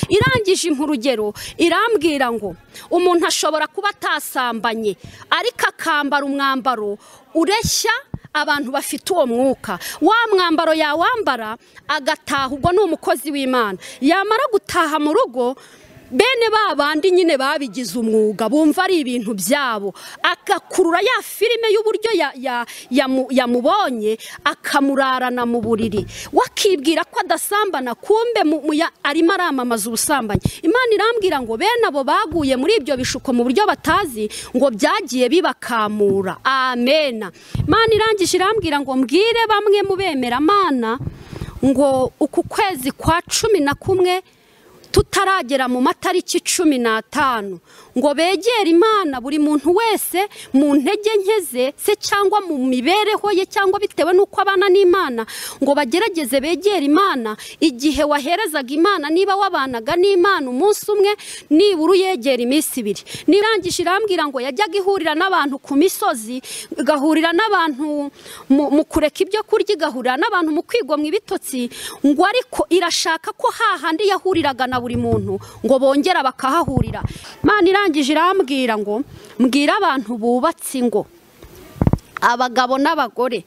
irangije impa irambwira ngo umuntu ashobora kuba atasambanye ariko akambara umwambaro ureshya abantu bafite uwo mwuka wa mwambaro yawambara agataha ubwo ni umukozi w'imana yamara gutaha mu rugo bene ba bandi nyine babigize umwuga bumva ari ibintu byabo agakurura ya filime y'uburyo yamubonye akamurarana mu buriri wakibwira ko adasambana kumbe arimo aramamaza ubusambanyi imana irambwira ngo bene abo baguye muri ibyo bishuko mu buryo batazi ngo byagiye bibakamura amena imana irangije irambwira ngo mbwire bamwe mu bemeramana ngo uku kwezi kwa cumi na kumwe tutaragera mu matariki cumi n'atanu ngo begere imana buri muntu wese mu ntege nke ze se cyangwa mu mibereho ye cyangwa bitewe n'uko abana n'imana ngo bagerageze begere imana igihe waherezaga imana niba wabanaga n'imana umunsi umwe nibura uyegera iminsi ibiri nirangije irambwira ngo yajyaga ihurira n'abantu ku misozi igahurira n'abantu mu kureka ibyo kurya igahurira n'abantu mu kwigomwa ibitotsi ngo ariko irashaka ko hahandi yahuriraga na buri muntu ngo bongera bakahahurira imana irangije irambwira ngo mbwira abantu bubatse ingo abagabo n'abagore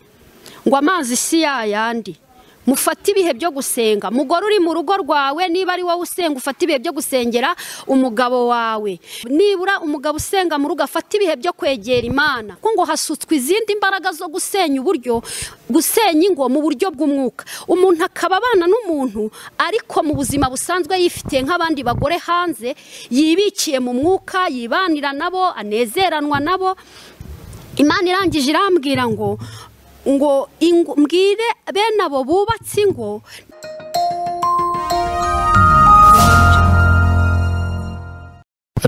ngo amazi si yayandi mufate ibihe byo gusenga mugore uri mu rugo rwawe niba ari wowe usenga ufate ibihe byo gusengera umugabo wawe nibura umugabo usenga mu rugo afate ibihe byo kwegera imana kuko ngo hasutswe izindi mbaraga zo gusenya uburyo gusenya ingo mu buryo bw'umwuka umuntu akaba abana n'umuntu ariko mu buzima busanzwe yifitiye nk'abandi bagore hanze yibikiye mu mwuka yibanira nabo anezeranwa nabo imana irangije irambwira ngo ngo mbwire bene abo bubatse ingo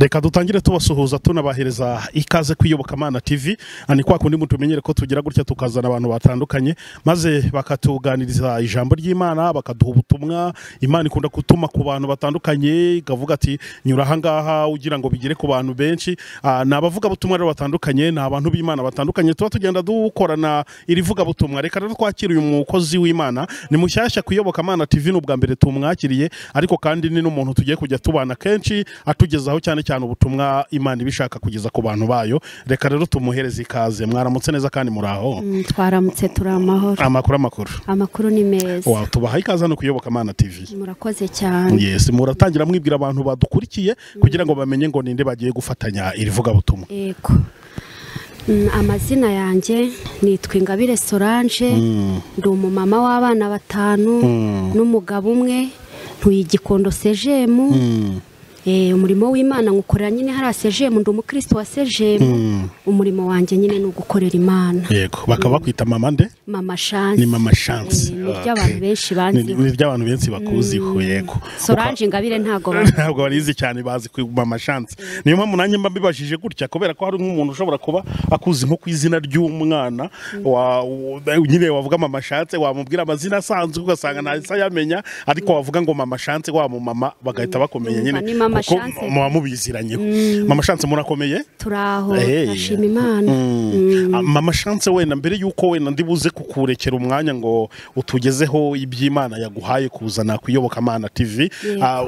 reka dutangire tubasuhuza tunabahereza ikaze kwiyobokamana tv ni kwa kundi mutumenyere ko tugira gutya tukazana abantu batandukanye maze bakatuganiriza ijambo ry'imana bakaduha ubutumwa imana ikunda gutuma ku bantu batandukanye ikavuga ati nyura ahangaha ugira ngo bigere ku bantu benshi ni abavuga butumwa rero batandukanye ni abantu b'imana batandukanye tuba tugenda dukorana irivuga butumwa reka rero twakire uyu mukozi w'imana ni mushyashya kuyobokamana tv ni ubwa mbere tumwakiriye ariko kandi ni n'umuntu tugiye kujya tubana kenshi atugezaho cyane cyane ubutumwa imana ibishaka kugeza ku bantu bayo reka rero tumuhereze ikaze mwaramutse neza kandi muri aho twaramutse turi amahoro amakuru amakuru amakuru ni meza wow tubaha ikaze hano kuyoboka amana tv murakoze cyane yes muratangira mwibwira abantu badukurikiye kugira ngo bamenye ngo ninde bagiye gufatanya iri vugabutumwa yego amazina yanjye nitwa ingabire solange ndi umumama w'abana batanu n'umugabo umwe ntuyigikondo sejemu umurimo w'imana nkukorera nyine hari asejemu ndi umukristo wa sejemu umurimo wanjye nyine ni ugukorera imana yego bakaba bakwita mama nde mama shansi ni mama shansi ni iby'abantu benshi banziho ni iby'abantu benshi bakuziho yego sorange ingabire ntabwo ntabwo barizi cyane bazi mama shansi niyo mpamvu nanjye mba mbibajije gutya kubera ko hari nk'umuntu ushobora kuba akuzi nko ku izina ry'umwana nyine wavuga mama shansi wamubwira amazina asanzwe ugasanga ntahise ayamenya ariko wavuga ngo mama shansi wa mu mama bagahita bakumenya nyine kuko muba mubiziranyeho mama shansi murakomeye turi aho turashima imana mama shansi wenda mbere y'uko wenda buze kukurekera umwanya ngo utugezeho iby'imana yaguhaye kuzana kuyobokamana tv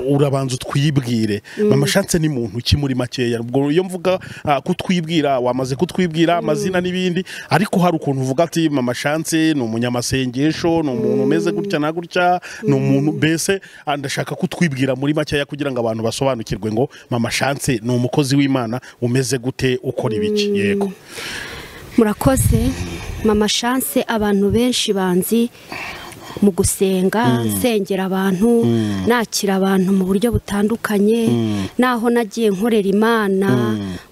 urabanza utwibwire mama shansi ni muntu uki muri makeya ubwo iyo mvuga kutwibwira wamaze kutwibwira amazina n'ibindi ariko hari ukuntu uvuga ati mama shansi ni umunyamasengesho ni umuntu umeze gutya na gutya ni umuntu mbese ndashaka kutwibwira muri makeya kugira ngo abantu basobanure basobanukirwe ngo mama shanse ni umukozi w'imana umeze gute ukora ibiki yego murakoze mama shanse abantu benshi banzi mu gusenga nsengera abantu nakira abantu mu buryo butandukanye naho nagiye nkorera imana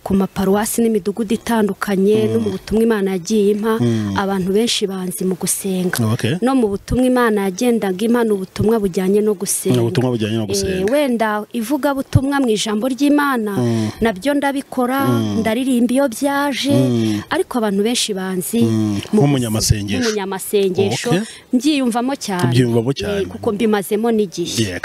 ku maparuwasi n'imidugudu itandukanye no mu butumwa imana yagiye impa abantu benshi banzi mu gusenga no mu butumwa imana yagendaga imana ubutumwa bujyanye no gusenga wenda ivugabutumwa mu ijambo ry'imana nabyo ndabikora ndaririmba iyo byaje ariko abantu benshi banzi nk'umunyamasengesho mbyiyumvamo tubyiyumvamo cyane kuko mbimazemo n'igihe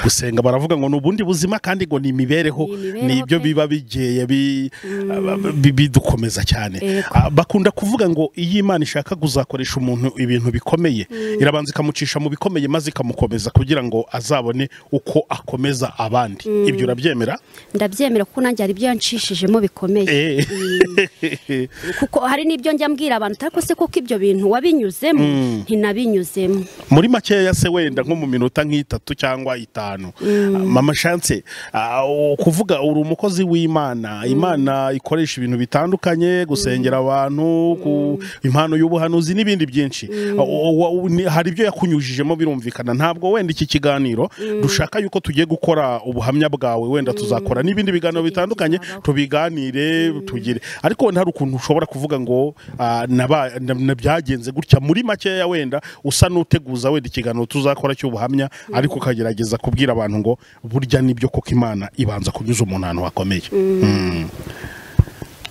gusenga baravuga ngo ni ubundi buzima kandi ngo ni imibereho ni ibyo biba bigeye kandi bi- bidukomeza cyane Yego. Ah, bakunda kuvuga ngo iyo imana ishaka kuzakoresha umuntu ibintu bikomeye irabanza ikamucisha mu bikomeye maze ikamukomeza kugira ngo azabone uko akomeza abandi ibyo urabyemera ndabyemera kuko nanjye hari ibyo yanshishijemo bikomeye Eh. kuko hari n'ibyo njya mbwira abantu ariko se kuko ibyo bintu wabinyuzemo ntinabinyuzemo muri makeya se wenda nko mu minota nk'itatu cyangwa itanu Ah, mama shanse ah, u- kuvuga uri umukozi w'imana imana ikoresha ibintu bitandukanye gusengera abantu ku impano y'ubuhanuzi n'ibindi byinshi Ah, u- u- u- ni- hari ibyo yakunyujijemo birumvikana ntabwo wenda iki kiganiro dushaka yuko tugiye gukora ubuhamya bwawe wenda tuzakora n'ibindi biganiro bitandukanye tubiganire tugire ariko wenda hari ukuntu ushobora kuvuga ngo ah, naba- na- na- byagenze gutya muri makeya wenda usa n'uteguza wenda ikiganiro tuzakora cy'ubuhamya ariko ukagerageza kubwira abantu ngo burya nibyo koko imana ibanza kunyuza umuntu ahantu hakomeye Mm.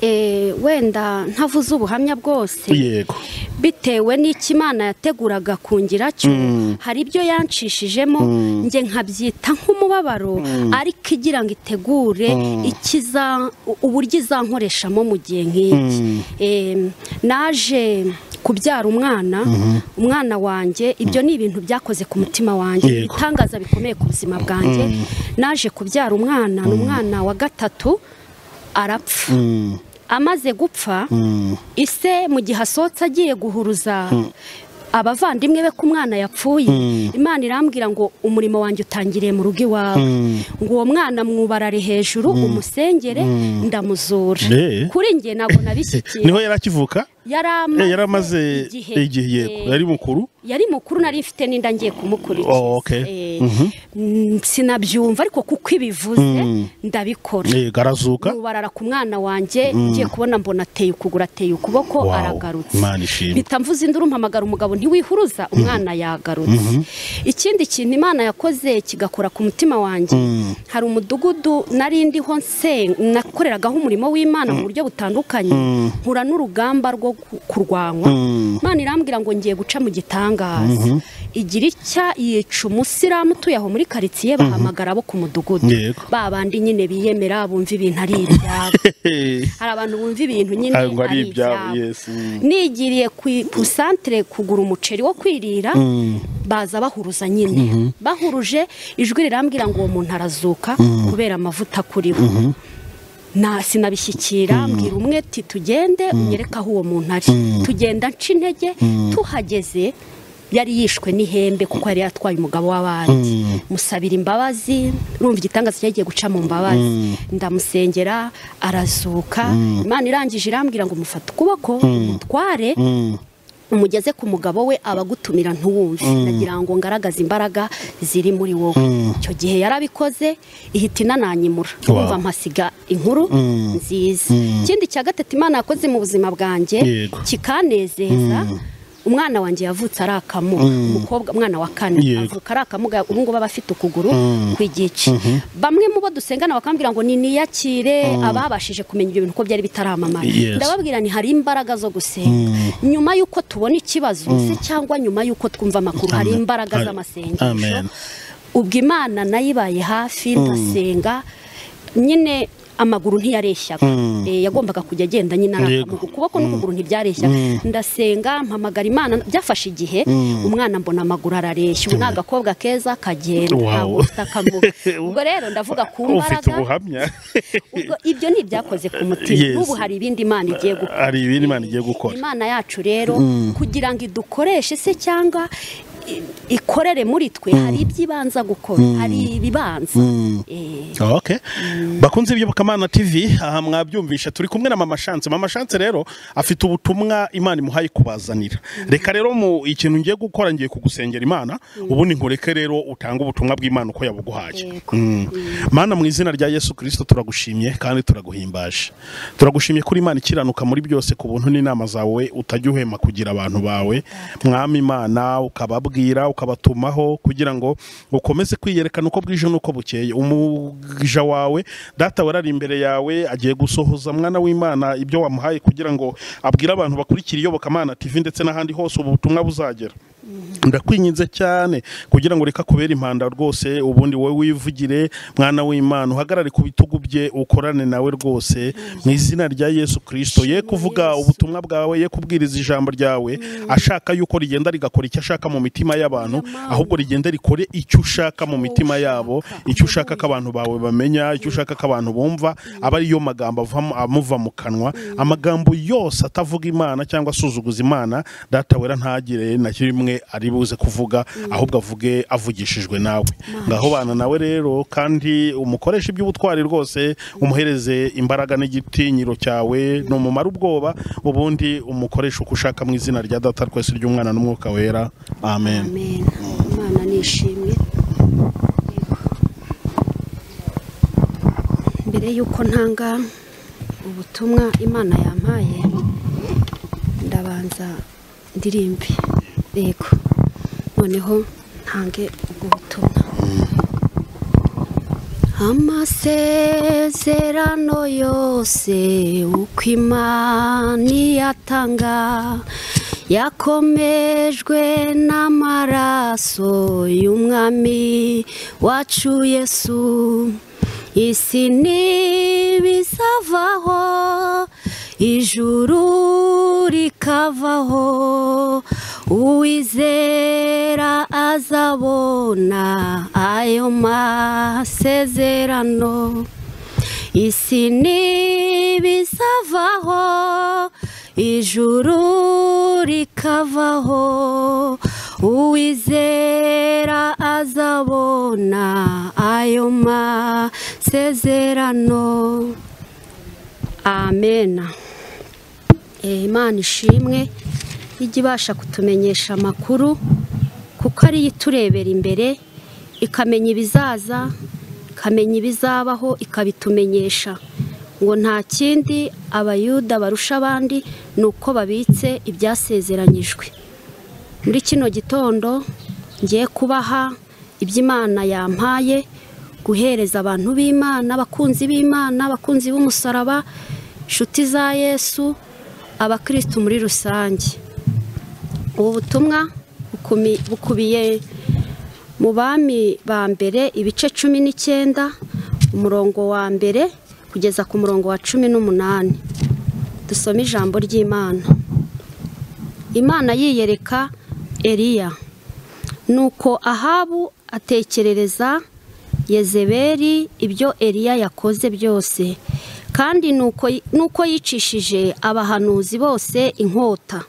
Eh, wenda ntavuze ubuhamya bwose yego bitewe n'icyo imana yateguraga kungira cyo hari ibyo yanshishijemo njye nkabyita nk'umubabaro ariko igira ngo itegure ikiza u- uburyo izankoreshamo mu gihe nk'iki Em, naje kubyara umwana umwana wanjye ibyo ni ibintu byakoze ku mutima wanjye Yego. ibitangaza bikomeye ku buzima bwanjye naje kubyara umwana ni umwana wa gatatu arapfa Mm. amaze gupfa Mm. ise mu gihe asohotse agiye guhuruza abavandimwe be ko umwana yapfuye imana irambwira ngo umurimo wanjye utangiriye mu rugo iwawe ngo uwo mwana mwubarare hejuru umusengere ndamuzura Eh. kuri njye ntabwo Eh, nabishyikiye niho yari akivuka Eh, yari amaze yaramaze igihe yego yari mukuru yari mukuru nari mfite n'inda ngiye Oh, okay. kumukurikiza Eh, mm, sinabyumva ariko kuko ibivuze ndabikora yego arazuka nubarara ku mwana wanjye ngiye kubona mbona ateye ukuguru ateye ukuboko Wow, aragarutse Imana ishimwe. mpita mvuze induru mpamagara umugabo ntiwihuruza umwana yagarutse ikindi kintu imana yakoze kigakora ku mutima wanjye hari umudugudu nari ndiho nse nakoreragaho umurimo w'imana mu buryo butandukanye nkura n'urugamba rwo ku- kurwanywa imana irambwira ngo ngiye guca mu gitangaza igira icya yica umusilamu utuye aho muri karitsiye bahamagara abo ku mudugudu Yego. ba bandi nyine biyemera bumva ibintu ari ibyabo hari abantu bumva ibintu nyine Ah, ngo ari ibyabo yes, mm. nigiriye ku isantere kugura umuceri wo kwirira baza bahuruza nyine bahuruje ijwi rirambwira ngo uwo muntu arazuka kubera amavuta kuri bo na sinabishyikira mbwira umwe ati tugende unyereke aho uwo muntu ari tugenda nca intege tuhageze yari yishwe n'ihembe kuko yari yatwaye umugabo w'abandi musabira imbabazi urumva igitangaza cyagiye guca mu mbabazi ndamusengera arazuka imana irangije irambwira ngo mufate ukuboko umutware umugeze ku mugabo we abagutumira ntuwumve ndagira ngo ngaragaze imbaraga ziri muri wowe icyo gihe yarabikoze ihita inananyimura urumva mpasiga inkuru nziza ikindi cya gatatu imana yakoze mu buzima bwanjye Yego. kikanezeza umwana wanjye yavutse ari akamuga umukobwa umwana wa kane Yego. avuka ari akamuga ubu ngubu aba afite ukuguru kw'igice bamwe mu bo dusengana bakambwira ngo ni niyakire ababashije kumenya ibyo bintu ko byari bitaramamara Yes. ndababwira ni hari imbaraga zo gusenga nyuma y'uko tubona ikibazo se cyangwa nyuma y'uko twumva amakuru hari Amen. imbaraga Amen. z'amasengesho Amen. ubwo imana nayo ibaye hafi ndasenga nyine amaguru ntiyareshyaga Eh, yagombaga kujya agenda nyine Yego. arakamuga ukuboko n'ukuguru ntibyareshyaga ndasenga mpamagara imana byafashe igihe umwana mbona amaguru arareshya ubu ni agakobwa keza kagenda Wow. ntabwo ufite akamuga ubwo rero ndavuga ku ufite mbaraga ubuhamya ubwo ibyo ni ibyakoze ku mutima Yes. n'ubu hari ibindi imana igiye gukora hari ibindi imana igiye gukora imana yacu rero kugira ngo idukoreshe se cyangwa i- ikorere muri twe hari ibyo ibanza gukora hari ibibanza Eh, Okay. bakunze iby'ubukamana tv aha mwabyumvisha turi kumwe na mama shanse mama shanse rero afite ubutumwa imana imuhaye kubazanira reka rero mu ikintu ngiye gukora ngiye kugusengera imana ubundi nkureke rero utange ubutumwa bw'imana uko yabuguhaye Yego. Mm. mana mu izina rya yesu kirisito turagushimye kandi turaguhimbaje turagushimye kuri imana ikiranuka muri byose ku buntu n'inama zawe utajya uhema kugira abantu bawe mwami imana ukababwira ukabatumaho kugira ngo ukomeze kwiyerekana uko bwije n'uko bukeye umuja wawe data warari imbere yawe agiye gusohoza mwana w'imana ibyo wamuhaye kugira ngo abwire abantu bakurikira iyobokamana tv ndetse n'ahandi hose ubu butumwa buzagera ndakwinginze cyane kugira ngo reka kubera impanda rwose ubundi wowe wivugire mwana w'imana uhagarare ku bitugu bye ukorane nawe rwose mu izina rya yesu kirisito ye kuvuga ubutumwa bwawe ye kubwiriza ijambo ryawe ashaka yuko rigenda rigakora icyo ashaka mu mitima y'abantu ahubwo rigenda rikore icyo ushaka mu mitima yabo icyo ushaka ko abantu bawe bamenya icyo ushaka ko abantu bumva aba ariyo magambo avamo- amuva mu kanwa amagambo yose atavuga imana cyangwa asuzuguza imana data wera ntagire na kimwe ari buze kuvuga ahubwo avuge avugishijwe nawe ngaho bana nawe rero kandi umukoresha iby'ubutwari rwose umuhereze imbaraga n'igitinyiro cyawe n'umumara ubwoba ubundi umukoresha uko ushaka mu izina rya data twese ry'umwana n'umwuka wera amen amen imana nishimye mbere y'uko ntanga ubutumwa imana yampaye ndabanza ndirimbe yego noneho ntange ubwo butumwa amasezerano yose uko imana iyatanga yakomejwe n'amaraso y'umwami wacu yesu isi ntibizavaho ijuru rikavaho uwizera azabona ayo masezerano isi ntibizavaho ijuru rikavaho uwizera azabona ayo masezerano amena Eh, imana ishimwe ijya ibasha kutumenyesha amakuru kuko ariyo iturebera imbere ikamenya ibizaza ikamenya ibizabaho ikabitumenyesha ngo nta kindi abayuda barusha abandi ni uko babitse ibyasezeranyijwe muri kino gitondo ngiye kubaha iby'imana yampaye guhereza abantu b'imana abakunzi b'imana abakunzi b'umusaraba inshuti za yesu abakirisitu muri rusange ubu butumwa bukumi- bukubiye mu bami ba mbere ibice cumi n'icyenda umurongo wa mbere kugeza ku murongo wa cumi n'umunani dusome ijambo ry'imana imana yiyereka eliya nuko ahabu atekerereza yezebeli ibyo eliya yakoze byose kandi nuko nuko yicishije abahanuzi bose inkota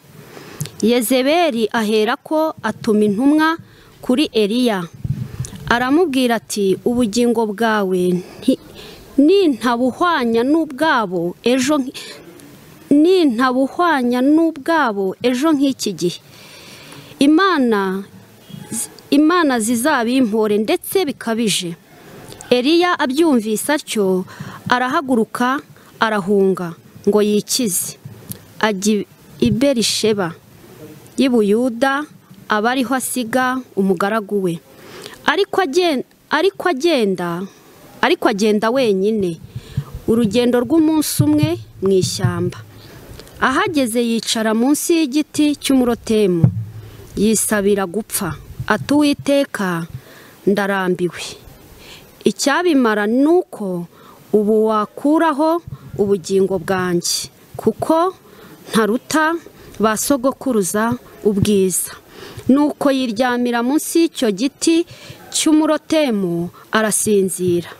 yezebeli aherako atuma intumwa kuri eliya aramubwira ati ubugingo bwawe nti- nintabuhwanya n'ubwabo ejo nk- nintabuhwanya n'ubwabo ejo nk'iki gihe imana imana zizabimpore ndetse bikabije eliya abyumvise atyo arahaguruka arahunga ngo yikize ajya i- i berisheba y'i buyuda aba ariho asiga umugaragu we ariko agen- ariko agenda ariko agenda wenyine urugendo rw'umunsi umwe mu ishyamba ahageze yicara munsi y'igiti cy'umurotemu yisabira gupfa ati uwiteka ndarambiwe icyabimara ni uko ubu wakuraho ubugingo bwanjye kuko ntaruta ba sogokuruza ubwiza nuko yiryamira munsi y'icyo giti cy'umurotemu arasinzira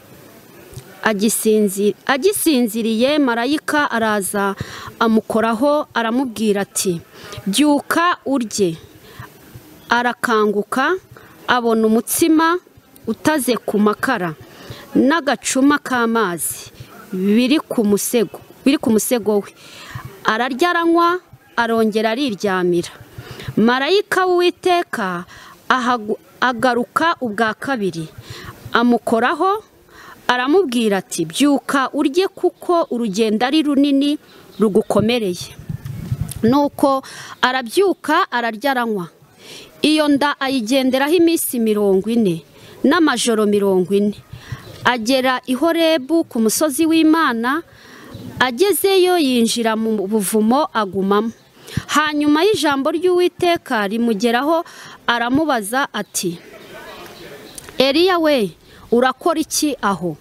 agisinzi- agisinziriye marayika araza amukoraho aramubwira ati byuka urye arakanguka abona umutsima utaze ku makara n'agacuma k'amazi biri ku musego biri ku musego we ararya aranywa arongera ariryamira marayika w'uwiteka ahagu- agaruka ubwa kabiri amukoraho aramubwira ati byuka urye kuko urugendo ari runini rugukomereye nuko arabyuka ararya aranywa iyo nda ayigenderaho iminsi mirongo ine n'amajoro mirongo ine agera i horebu ku musozi w'imana agezeyo yinjira mu buvumo agumamo hanyuma y'ijambo ry'uwiteka rimugeraho aramubaza ati eliya we urakora iki aho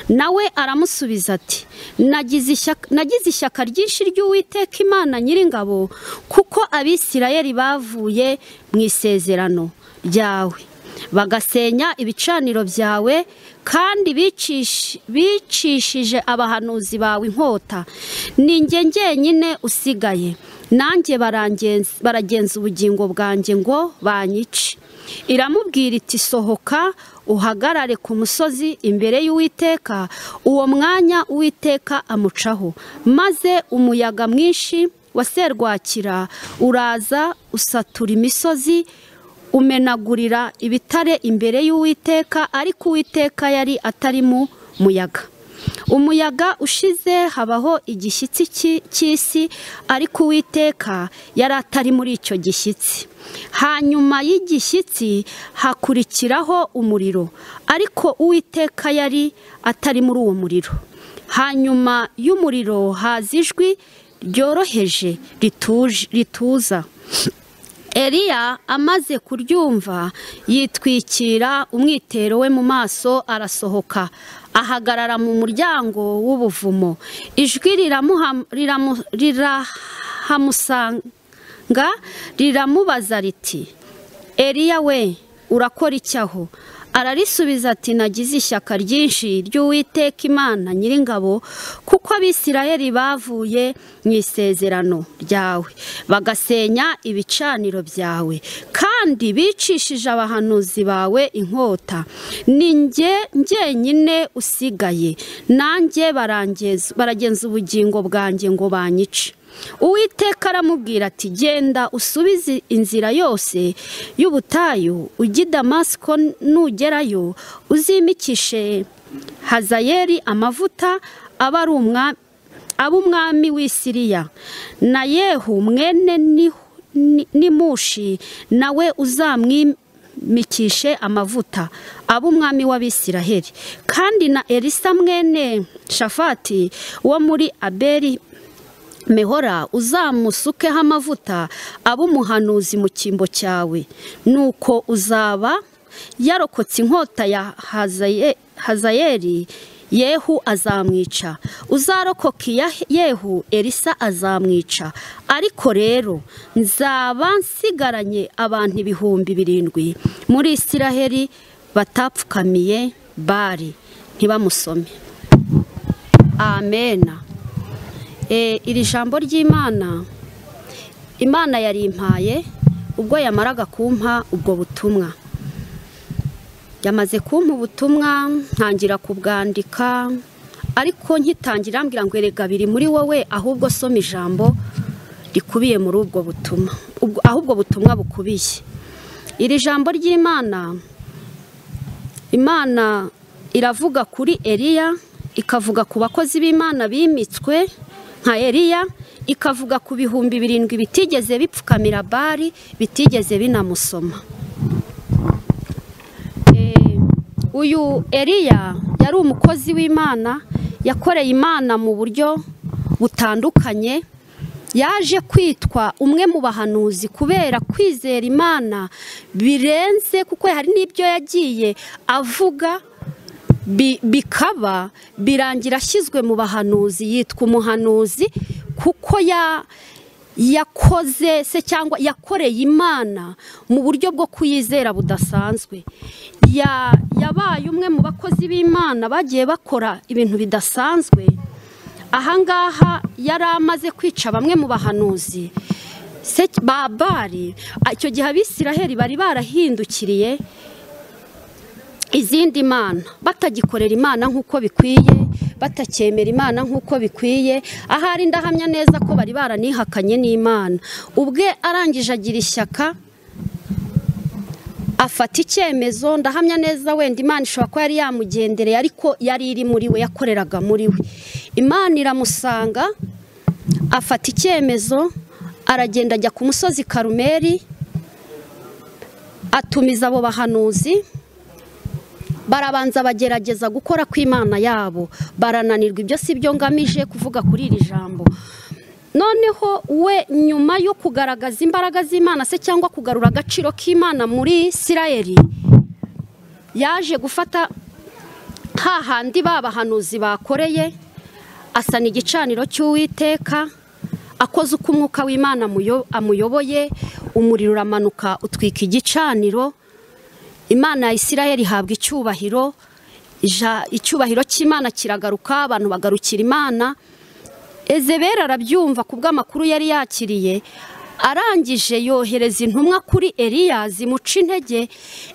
nawe aramusubiza ati "Nagize ishyaka- nagize ishyaka ryinshi ry'uwiteka imana nyiringabo kuko abisirayeli bavuye mu isezerano ryawe bagasenya ibicaniro byawe kandi bicish- bicishije abahanuzi bawe inkota ni njye njyenyine usigaye nanjye barangenz- baragenza ubugingo bwanjye ngo banyice iramubwira iti sohoka uhagarare ku musozi imbere y'uwiteka uwo mwanya uwiteka amucaho maze umuyaga mwinshi wa serwakira uraza usatura imisozi umenagurira ibitare imbere y'uwiteka ariko uwiteka yari atari mu muyaga umuyaga ushize habaho igishyitsi cy'i- cy'isi ariko uwiteka yari atari muri icyo gishyitsi hanyuma y'igishyitsi hakurikiraho umuriro ariko uwiteka yari atari muri uwo muriro hanyuma y'umuriro haza ijwi ryoroheje rituje- rituza Eliya amaze kuryumva yitwikira umwitero we mu maso arasohoka ahagarara mu muryango w'ubuvumo ijwi riramuha- riramu- rirahamusanga riramubaza riti Eliya we urakora iki aho ararisubiza ati nagize ishyaka ryinshi ry'uwiteka imana nyiringabo kuko abisirayeli bavuye mu isezerano ryawe bagasenya ibicaniro byawe kandi bicishije abahanuzi bawe inkota ni njye njyenyine usigaye nanjye barangeza- baragenza ubugingo bwanjye ngo banyice uwiteka aramubwira ati genda usubize inzira yose y'ubutayu ujye i damasiko nugerayo uzimikishe hazayeri amavuta aba ari umwa- aba umwami w'i siriya na yehu mwene ni- ni- nimushi nawe uzamwimikishe amavuta aba umwami w'abisiraheli kandi na elisa mwene shafati wo muri aberi mehora uzamusukeho amavuta abe umuhanuzi mu cyimbo cyawe nuko uzaba yarokotse inkota ya Hazaye- hazayeri yehu azamwica uzarokoka iya yehu elisa azamwica ariko rero nzaba nsigaranye abantu ibihumbi birindwi muri isiraheli batapfukamiye bari ntibamusome amena Eh, iri jambo ry'imana imana yarimpaye ubwo yamaraga kumpa ubwo butumwa yamaze kumpa ubutumwa ntangira kubwandika ariko nkitangira ambwira ngo erega biri muri wowe ahubwo soma ijambo rikubiye muri ubwo butumwa ubwo- aho ubwo butumwa bukubiye iri jambo ry'imana imana iravuga kuri eliya ikavuga ku bakozi b'imana bimitswe nka eliya ikavuga ku bihumbi birindwi bitigeze bipfukamira bari bitigeze binamusoma Eh, uyu eliya yari umukozi w'imana yakoreye imana mu buryo butandukanye yaje kwitwa umwe mu bahanuzi kubera kwizera imana birenze kuko hari n'ibyo yagiye avuga bi- bikaba birangira ashyizwe mu bahanuzi yitwa umuhanuzi kuko ya yakoze se cyangwa yakoreye imana mu buryo bwo kuyizera budasanzwe Ya- yabaye umwe mu bakozi b'imana bagiye bakora ibintu bidasanzwe ahangaha yari amaze kwica bamwe mu bahanuzi se ba bari icyo gihe abisiraheli bari barahindukiriye izindi mana batagikorera imana nk'uko bikwiye batacyemera imana nk'uko bikwiye ahari ndahamya neza ko bari baranihakanye n'imana ubwe arangije agira ishyaka afata icyemezo ndahamya neza wenda imana ishobora kuba yari yamugendereye ariko yari iri muri we yakoreraga muri we imana iramusanga afata icyemezo aragenda ajya ku musozi karumeri atumiza abo bahanuzi barabanza bagerageza gukora kw'imana yabo barananirwa ibyo si byo ngamije kuvuga kuri iri jambo noneho we nyuma yo kugaragaza imbaraga z'imana se cyangwa kugarura agaciro k'imana muri isirayeli yaje gufata hahandi ba bahanuzi bakoreye asana igicaniro cy'uwiteka akoze uko umwuka w'imana amuyo- amuyoboye umuriro uramanuka utwika igicaniro imana ya isirayeli ihabwa icyubahiro ija- icyubahiro cy'imana kiragaruka abantu bagarukira imana ezebera arabyumva ku bw'amakuru yari yakiriye arangije yohereza intumwa kuri eriya zimuca intege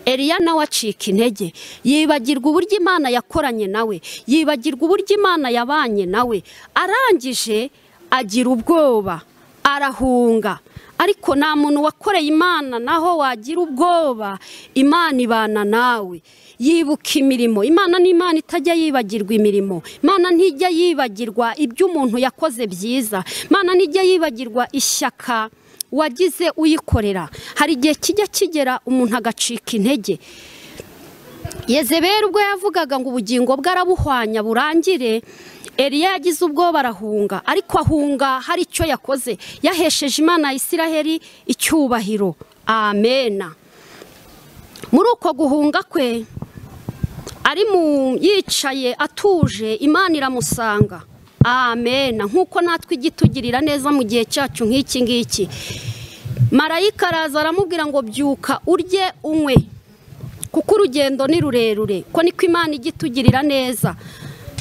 eriya nawe acika intege yibagirwa uburyo imana yakoranye nawe yibagirwa uburyo imana yabanye nawe arangije agira ubwoba arahunga ariko nta muntu wakoreye imana naho wagira ubwoba imana ibana nawe yibuka imirimo imana ni imana itajya yibagirwa imirimo imana ntijya yibagirwa ibyo umuntu yakoze byiza imana ntijya yibagirwa ishyaka wagize uyikorera hari igihe kijya kigera umuntu agacika intege yezeberi ubwo yavugaga ngo ubugingo bwe arabuhwanya burangire Eliya yagize ubwoba arahunga ariko ahunga hari icyo yakoze yahesheje imana ya isiraheli icyubahiro amena muri uko guhunga kwe ari mu yicaye atuje imana iramusanga amena nk'uko natwe ijya itugirira neza mu gihe cyacu nk'iki ngiki marayika araza aramubwira ngo byuka urye unywe kuko urugendo ni rurerure ko niko imana ijya itugirira neza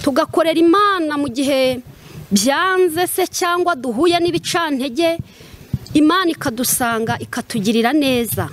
tugakorera imana mu gihe byanze se cyangwa duhuye n'ibicantege imana ikadusanga ikatugirira neza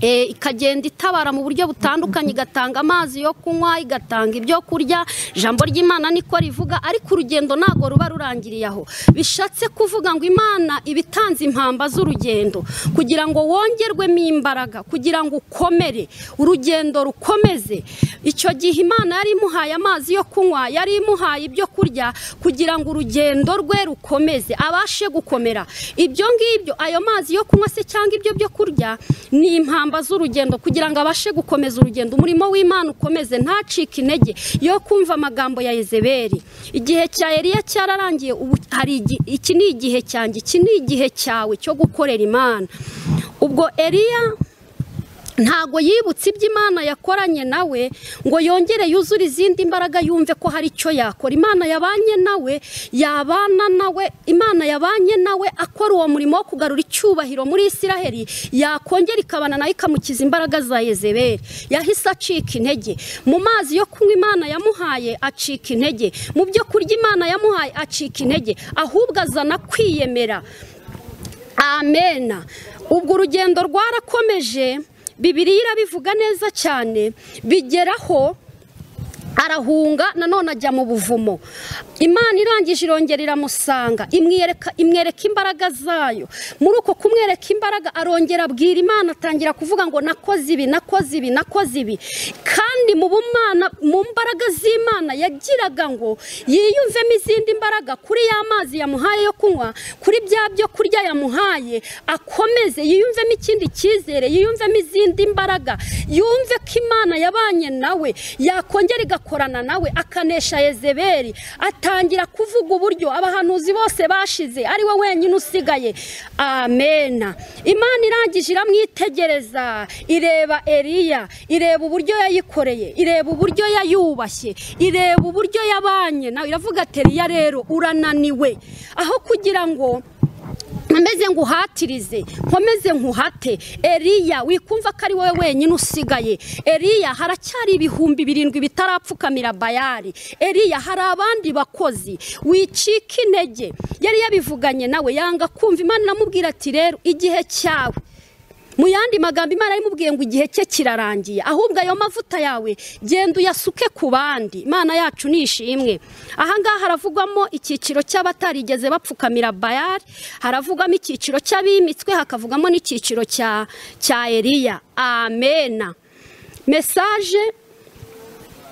Eh, ikagenda itabara mu buryo butandukanye igatanga amazi yo kunywa igatanga ibyo kurya ijambo ry'imana niko rivuga ariko urugendo ntabwo ruba rurangiriye aho bishatse kuvuga ngo imana iba itanze impamba z'urugendo kugira ngo wongerwemo imbaraga kugira ngo ukomere urugendo rukomeze icyo gihe imana yari imuhaye amazi yo kunywa yari imuhaye ibyo kurya kugira ngo urugendo rwe rukomeze abashe gukomera ibyo ngibyo ayo mazi yo kunywa se cyangwa ibyo byo kurya ni impamba z'urugendo kugira ngo abashe gukomeza urugendo umurimo w'imana ukomeze ntacike intege yo kumva amagambo ya Yezebeli igihe cya Eliya cyararangiye ubu hari igi- iki ni igihe cyanjye iki ni igihe cyawe cyo gukorera imana ubwo Eliya ntago yibutse ibyo imana yakoranye nawe ngo yongere yuzure izindi mbaraga yumve ko hari icyo yakora imana yabanye nawe yabana nawe imana yabanye nawe akora uwo murimo wo kugarura icyubahiro muri isiraheli yakongera ikabana nawe ikamukiza imbaraga za yezebeli yahise acika intege mu mazi yo kunywa imana yamuhaye acika intege mu byo kurya imana yamuhaye acika intege ahubwo azana kwiyemera amena ubwo urugendo rwarakomeje bibiri irabivuga neza cyane bigeraho arahunga nanone ajya mu buvumo imana irangije irongera iramusanga imwereka imwereka imbaraga zayo muri uko kumwereka imbaraga arongera abwira imana atangira kuvuga ngo nakoze ibi nakoze ibi nakoze ibi kandi mu bumana mu mbaraga z'imana yagiraga ngo yiyumvemo izindi mbaraga kuri ya mazi yamuhaye yo kunywa kuri bya byo kurya yamuhaye akomeze yiyumvemo ikindi cyizere yiyumvemo izindi mbaraga yumve ko imana yabanye nawe yakongera igakorana nawe akanesha yezeberi atangira kuvuga uburyo abahanuzi bose bashize ari we wenyine usigaye amena imana irangije iramwitegereza ireba eriya ireba uburyo yayikoreye ireba uburyo yayubashye ireba uburyo yabanye nawe iravuga ati eriya rero urananiwe aho kugira ngo nkomeze nguhatirize nkomeze nkuhate eriya wikumva ko ari wowe wenyine usigaye eriya haracyari ibihumbi birindwi bitarapfukamira bayari eriya hari abandi bakozi wicika intege yari yabivuganye nawe yanga kumva imana iramubwira ati rero igihe cyawe mu yandi magambo imana yarimubwiye ngo igihe cye kirarangiye ahubwo ayo mavuta yawe genda uyasuke ku bandi imana yacu ni ishimwe ahangaha haravugwamo icyiciro cy'abatarigeze bapfukamira bayari haravugwamo icyiciro cy'abimitswe hakavugamo n'icyiciro cya cya eriya amena mesaje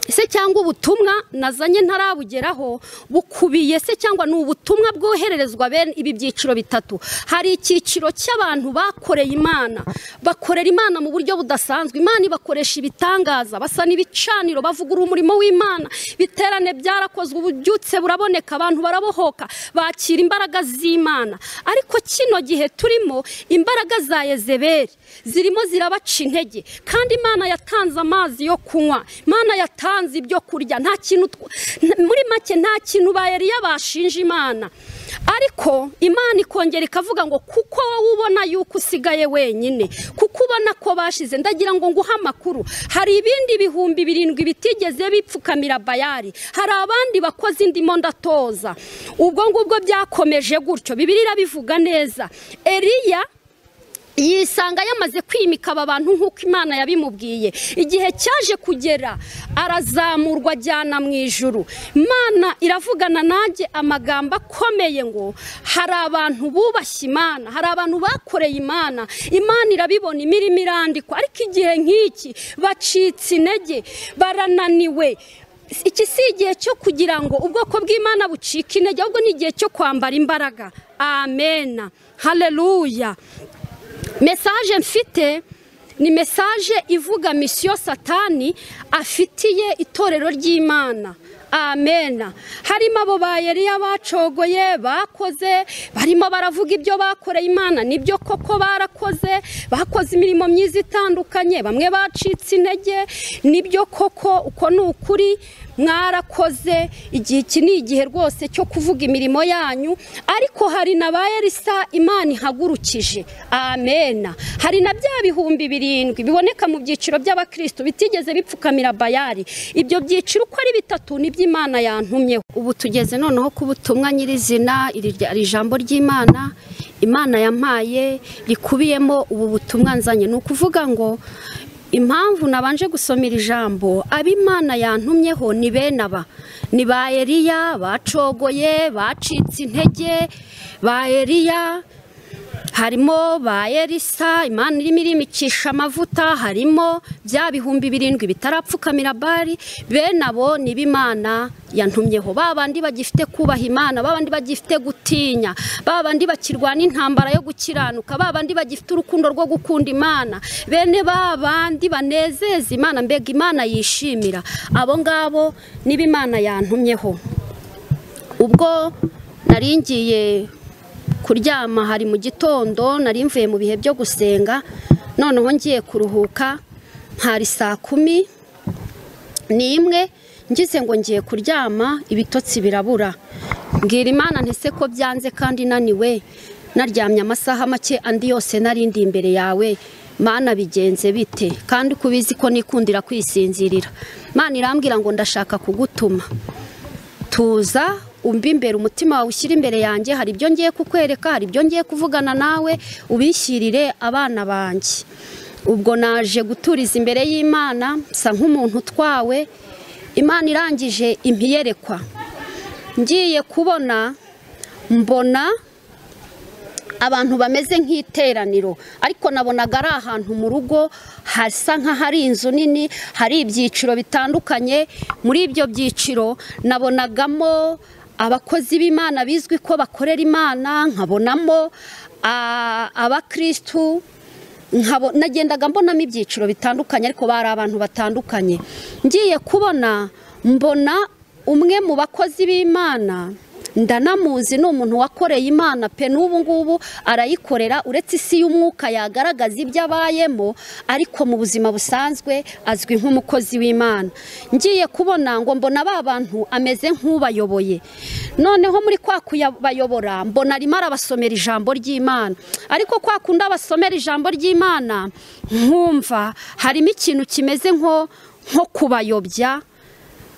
ese cyangwa ubutumwa nazanye ntarabugeraho bukubiye se cyangwa ni ubutumwa bwohererezwa bene ibi byiciro bitatu hari icyiciro cy'abantu bakoreye imana bakorera imana mu buryo budasanzwe imana ibakoresha ibitangaza basa n'ibicaniro bavugurura umurimo w'imana ibiterane byarakozwe ububyutse buraboneka abantu barabohoka bakira imbaraga z'imana ariko kino gihe turimo imbaraga za yezeberi zirimo zirabaca intege kandi imana yatanze amazi yo kunywa imana yatanze ibyo kurya nta kintu muri make nta kintu bayariya bashinja imana ariko imana ikongera ikavuga ngo kuko wowe ubona yuko usigaye wenyine kuko ubona ko bashize ndagira ngo nguhe amakuru hari ibindi bihumbi birindwi bitigeze bipfukamira bayari hari abandi bakoze indimo ndatoza ubwo ngubwo byakomeje gutyo bibiri irabivuga neza eriya yisanga yamaze kwimika aba bantu nk'uko imana yabimubwiye igihe cyaje kugera arazamurwa ajyana mu ijuru imana iravugana nanjye amagambo akomeye ngo hari abantu bubashye imana hari abantu bakoreye imana imana irabibona imirimo irandikwa ariko igihe nk'iki bacitse intege barananiwe iki si igihe cyo kugira ngo ubwoko bw'imana bucike intege ahubwo ni igihe cyo kwambara imbaraga amena hareruya mesaje mfite ni mesaje ivuga misiyo satani afitiye itorero ry'imana amena harimo abo bayeriya bacogoye bakoze barimo baravuga ibyo bakoreye imana nibyo koko barakoze bakoze imirimo myiza itandukanye bamwe bacitse intege nibyo koko uko ni ukuri mwarakoze igihe iki ni igihe rwose cyo kuvuga imirimo yanyu ariko hari na ba erisa imana ihagurukije amena hari na bya bihumbi birindwi biboneka mu byiciro by'abakirisitu bitigeze bipfukamira bayari ibyo byiciro uko ari bitatu ni by'imana yantumyeho ubu tugeze noneho ku butumwa nyirizina iri jambo ry'imana imana yampaye rikubiyemo ubu butumwa nzanye ni ukuvuga ngo impamvu nabanje gusoma iri jambo ab'imana yantumyeho ni bene aba ni ba eriya bacogoye bacitse intege ba eriya harimo ba erisa imana irimo irimicisha amavuta harimo bya bihumbi birindwi bitarapfukamira bari bene abo ni b'imana yantumyeho ba bandi bagifite kubaha imana ba bandi bagifite gutinya ba bandi bakirwana intambara yo gukiranuka ba bandi bagifite urukundo rwo gukunda imana bene ba bandi banezeza imana mbega imana yishimira abo ngabo ni b'imana yantumyeho ubwo naringiye kuryama hari mu gitondo nari mvuye mu bihe byo gusenga noneho ngiye kuruhuka hari saa kumi n'imwe ngize ngo ngiye kuryama ibitotsi birabura mbwira imana ntese ko byanze kandi naniwe naryamye amasaha make andi yose narindi imbere yawe mana bigenze bite kandi uko ubizi ko nikundira kwisinzirira mana irambwira ngo ndashaka kugutuma tuza umva imbere umutima wawe ushyira imbere yanjye hari ibyo ngiye kukwereka hari ibyo ngiye kuvugana nawe ubishyirire abana banjye ubwo naje guturiza imbere y'imana nsa nk'umuntu utwawe imana irangije impiyerekwa ngiye kubona mbona abantu bameze nk'iteraniro ariko nabonaga ari ahantu mu rugo hasa nk'ahari inzu nini hari ibyiciro bitandukanye muri ibyo byiciro nabonagamo abakozi b'imana bizwi ko bakorera imana nkabonamo abakirisitu nagendaga mbonamo ibyiciro bitandukanye ariko bari abantu batandukanye ngiye kubona mbona umwe mu bakozi b'imana ndanamuzi ni umuntu wakoreye imana pe n'ubu ngubu arayikorera uretse isi y'umwuka yagaragaza ibyo abayemo ariko mu buzima busanzwe azwi nk'umukozi w'imana ngiye kubona ngo mbona ba bantu ameze nk'ubayoboye noneho muri kwa kuyabayobora mbona arimo arabasomera ijambo ry'imana ariko kwa kundi abasomera ijambo ry'imana nkumva harimo ikintu kimeze nko kubayobya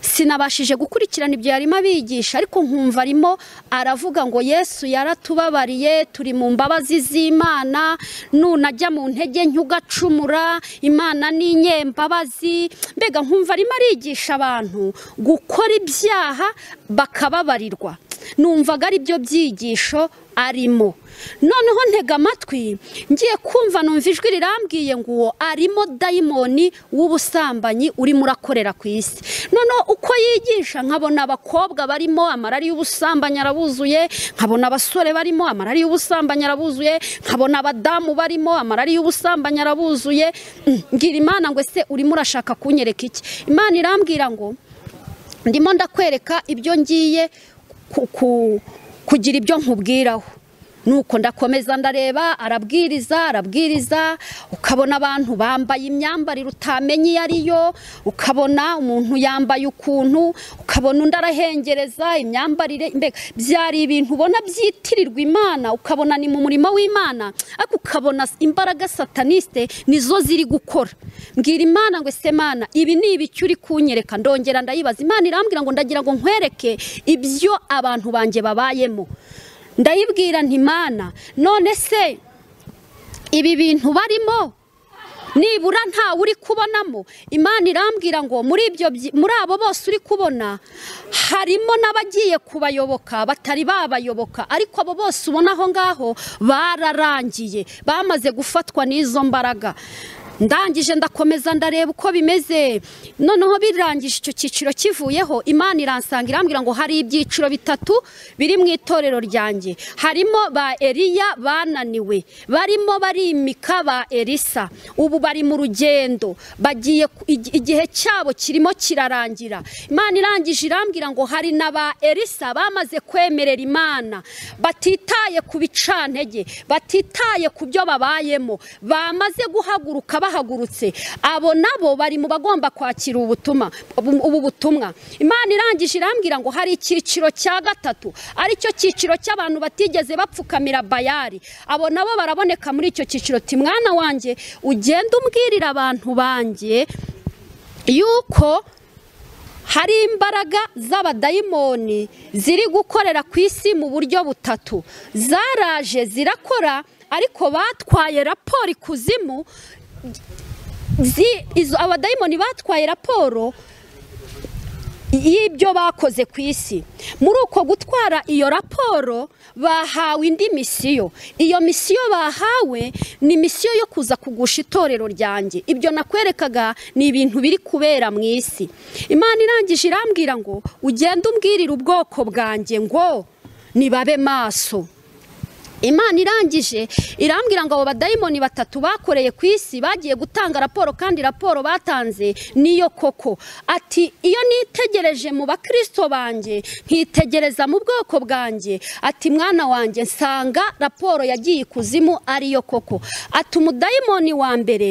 sinabashije gukurikirana ibyo yarimo abigisha ariko nkumva arimo aravuga ngo yesu yaratubabariye turi mu mbabazi z'imana nunajya mu ntege nke ugacumura imana ni inyembabazi mbega nkumva arimo arigisha abantu gukora ibyaha bakababarirwa numvaga ari byo byigisho arimo noneho ntega amatwi ngiye kumva numva ijwi rirambwiye ngo uwo arimo dayimoni w'ubusambanyi urimo urakorera ku isi noneho uko yigisha nkabona abakobwa barimo amarari y'ubusambanyi arabuzuye nkabona abasore barimo amarari y'ubusambanyi arabuzuye nkabona abadamu barimo amarari y'ubusambanyi arabuzuye Mm, ngira imana ngo ese urimo urashaka kunyereka iki imana irambwira ngo ndimo ndakwereka ibyo ngiye ku- ku- kugira ibyo nkubwiraho nuko ndakomeza ndareba arabwiriza arabwiriza ukabona abantu bambaye imyambarire utamenye iyo ari yo ukabona umuntu yambaye ukuntu ukabona undi arahengereza imyambarire mbega byari ibintu ubona byitirirwa imana ukabona ni mu murimo w'imana ariko ukabona imbaraga sataniste nizo ziri gukora mbwira imana ngo ese mana ibi ni ibiki uri kunyereka ndongera ndayibaza imana irambwira ngo ndagira ngo nkwereke ibyo abantu banjye babayemo ndayibwira nti mana none se ibi bintu barimo nibura ntawe uri kubonamo imana irambwira ngo muri ibyo byi- muri abo bose uri kubona harimo n'abagiye kubayoboka batari babayoboka ariko abo bose ubona aho ngaho bararangiye bamaze gufatwa n'izo mbaraga ndangije ndakomeza ndareba uko bimeze noneho birangije icyo cyiciro kivuyeho imana iransanga irambwira ngo hari ibyiciro bitatu biri mu itorero ryanjye harimo ba eliya bananiwe barimo barimika ba elisa ubu bari mu rugendo bagiye ku- igi- igihe cyabo kirimo kirarangira imana irangije irambwira ngo hari na ba elisa bamaze kwemerera imana batitaye ku bicantege batitaye ku byo babayemo bamaze guhaguruka bahagurutse abo nabo bari mu bagomba kwakira ubutumwa ubu ubu butumwa imana irangije irambwira ngo hari icyiciro cya gatatu aricyo cyiciro cy'abantu batigeze bapfukamira bayari abo nabo baraboneka muri icyo cyiciro ti mwana wanjye ugenda umbwirira abantu banjye yuko hari imbaraga z'abadayimoni ziri gukorera ku isi mu buryo butatu zaraje zirakora ariko batwaye raporo ikuzimu zi- izo- abadayimoni batwaye raporo y'ibyo bakoze ku isi muri uko gutwara iyo raporo bahawe indi misiyo iyo misiyo bahawe ni misiyo yo kuza kugusha itorero ryanjye ibyo nakwerekaga ni ibintu biri kubera mu isi imana irangije irambwira ngo ugende umbwirire ubwoko bwanjye ngo nibabe maso imana irangije irambwira ngo abo badayimoni batatu bakoreye ku isi bagiye gutanga raporo kandi raporo batanze niyo koko ati iyo nitegereje mu bakristo banjye nkitegereza mu bwoko bwanjye ati mwana wanjye nsanga raporo yagiye ikuzimu ariyo koko ati umudayimoni wa mbere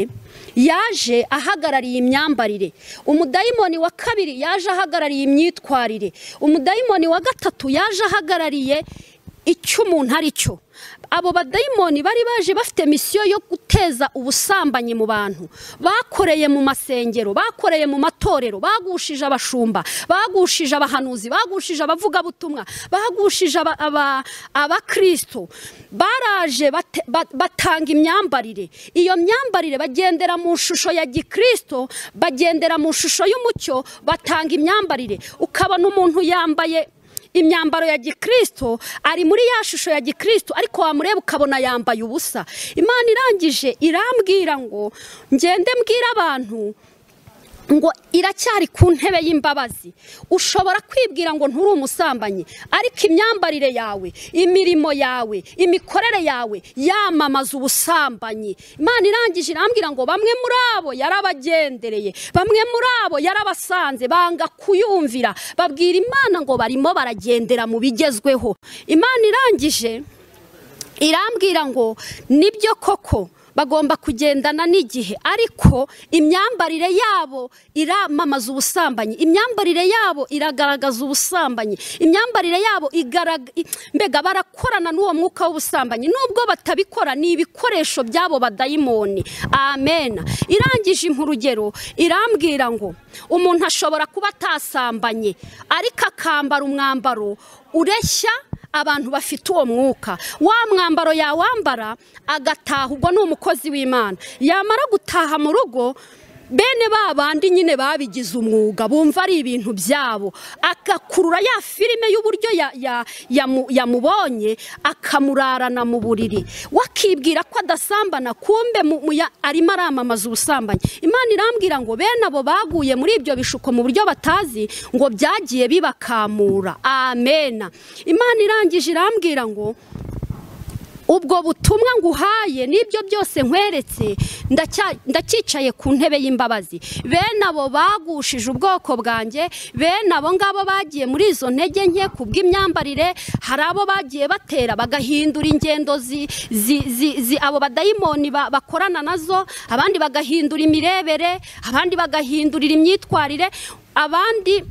yaje ahagarariye imyambarire umudayimoni wa kabiri yaje ahagarariye imyitwarire umudayimoni wa gatatu yaje ahagarariye icyo umuntu ari cyo abo badayimoni bari baje bafite misiyo yo guteza ubusambanyi mu bantu bakoreye mu masengero bakoreye mu matorero bagushije abashumba bagushije abahanuzi bagushije abavugabutumwa bagushije aba- aba- abakristo baraje bate- ba- batanga imyambarire iyo myambarire bagendera mu shusho ya gikristo bagendera mu shusho y'umucyo batanga imyambarire ukabona umuntu yambaye imyambaro ya gikristo ari muri ya shusho ya gikristo ariko wamureba ukabona yambaye ubusa imana irangije irambwira ngo ngende mbwira abantu ngo iracyari ku ntebe y'imbabazi ushobora kwibwira ngo nturi umusambanyi ariko imyambarire yawe imirimo yawe imikorere yawe yamamaza ubusambanyi imana irangije irambwira ngo bamwe muri abo yarabagendereye bamwe muri abo yarabasanze banga kuyumvira babwira imana ngo barimo baragendera mu bigezweho imana irangije irambwira ngo nibyo koko bagomba kugendana n'igihe ariko imyambarire yabo iramamaza ubusambanyi imyambarire yabo iragaragaza ubusambanyi imyambarire yabo igaraga- i- mbega barakorana n'uwo mwuka w'ubusambanyi nubwo batabikora ni ibikoresho by'abo badayimoni amen irangije impa urugero irambwira ngo umuntu ashobora kuba atasambanye ariko akambara umwambaro ureshya abantu bafite uwo mwuka wa mwambaro yawambara agataha ubwo ni umukozi w'imana yamara gutaha mu rugo bene ba bandi nyine babigize umwuga bumva ari ibintu byabo agakurura ya filime y'uburyo ya- ya- yamu- yamubonye akamurarana mu buriri wakibwira ko adasambana kumbe mu- mu ya- arimo aramamaza ubusambanyi imana irambwira ngo bene abo baguye muri ibyo bishuko mu buryo batazi ngo byagiye bibakamura amena imana irangije irambwira ngo ubwo butumwa nguhaye n'ibyo byose nkweretse ndacya- ndacyicaye ku ntebe y'imbabazi bene abo bagushije ubwoko bwanjye bene abo ngabo bagiye muri izo ntege nke ku bw'imyambarire hari abo bagiye batera bagahindura ingendo zi, zi, zi, zi, abo badayimoni ba- bakorana nazo abandi bagahindura imirebere abandi bagahindurira imyitwarire abandi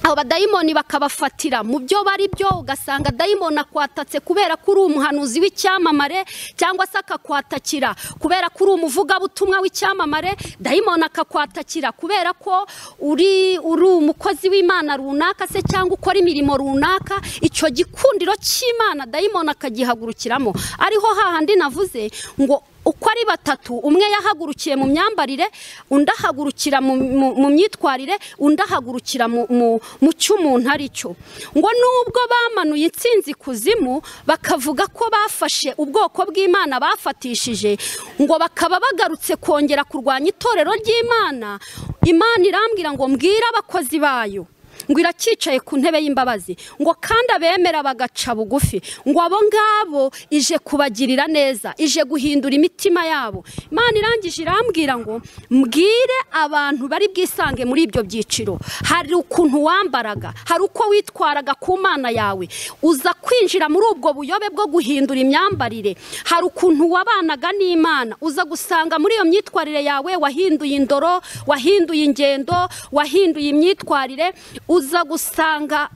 abo badayimoni bakabafatira mu byo bari byo ugasanga dayimoni akwatatse kubera ko uri umuhanuzi w'icyamamare cyangwa se akakwatakira kubera ko uri umuvugabutumwa w'icyamamare dayimoni akakwatakira kubera ko uri uri umukozi w'imana runaka se cyangwa ukora imirimo runaka icyo gikundiro cy'imana dayimoni akagihagurukiramo ariho hahandi navuze ngo uko ari batatu umwe yahagurukiye mu myambarire undi ahagurukira mu- mu mu myitwarire undi ahagurukira mu- mu mu cy'umuntu ari cyo ngo nubwo bamanuye insinzi kuzimu bakavuga ko bafashe ubwoko bw'imana bafatishije ngo bakaba bagarutse kongera kurwanya itorero ry'imana imana irambwira ngo mbwire abakozi bayo ngo iracyicaye ku ntebe y'imbabazi ngo kandi abemera bagaca bugufi ngo abo ngabo ije kubagirira neza ije guhindura imitima yabo imana irangije irambwira ngo mbwire abantu bari bwisange muri ibyo byiciro hari ukuntu wambaraga hari uko witwaraga ku mana yawe uza kwinjira muri ubwo buyobe bwo guhindura imyambarire hari ukuntu wabanaga n'imana uza gusanga muri iyo myitwarire yawe wahinduye indoro wahinduye ingendo wahinduye imyitwarire uza gusanga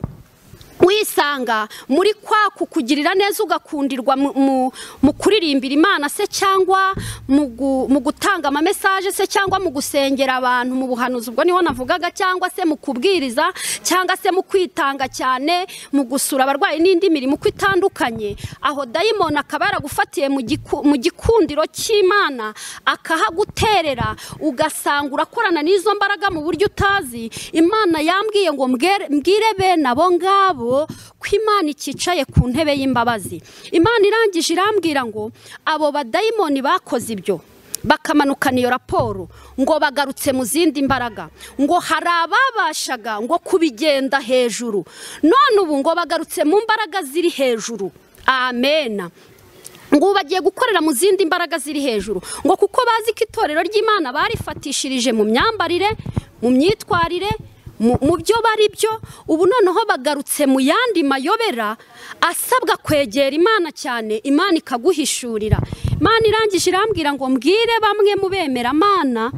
wisanga muri kwa kukugirira neza ugakundirwa mu- mu- mu kuririmbira imana se cyangwa mu gu- mu gutanga amamesaje se cyangwa mu gusengera abantu mu buhanuzi ubwo niho navugaga cyangwa se mu kubwiriza cyangwa se mu kwitanga cyane mu gusura abarwayi n'indi mirimo uko itandukanye aho dayimoni akaba yaragufatiye mu giku- mu gikundiro cy'imana akahaguterera ugasanga urakorana n'izo mbaraga mu buryo utazi imana yambwiye ngo mbwere- mbwire bene abo ngabo ko imana iticaye ku ntebe y'imbabazi imana irangije irambwira ngo abo badayimoni bakoze ibyo bakamanukana iyo raporo ngo bagarutse mu zindi mbaraga ngo hari ababashaga ngo kubigenda hejuru none ubu ngo bagarutse mu mbaraga ziri hejuru amena ngo ubu bagiye gukorera mu zindi mbaraga ziri hejuru ngo kuko bazi ko itorero ry'imana barifatishirije mu myambarire mu myitwarire mu mu byo bari byo ubu noneho bagarutse mu yandi mayobera asabwa kwegera imana cyane imana ikaguhishurira imana irangije irambwira ngo mbwire bamwe mu bemera amana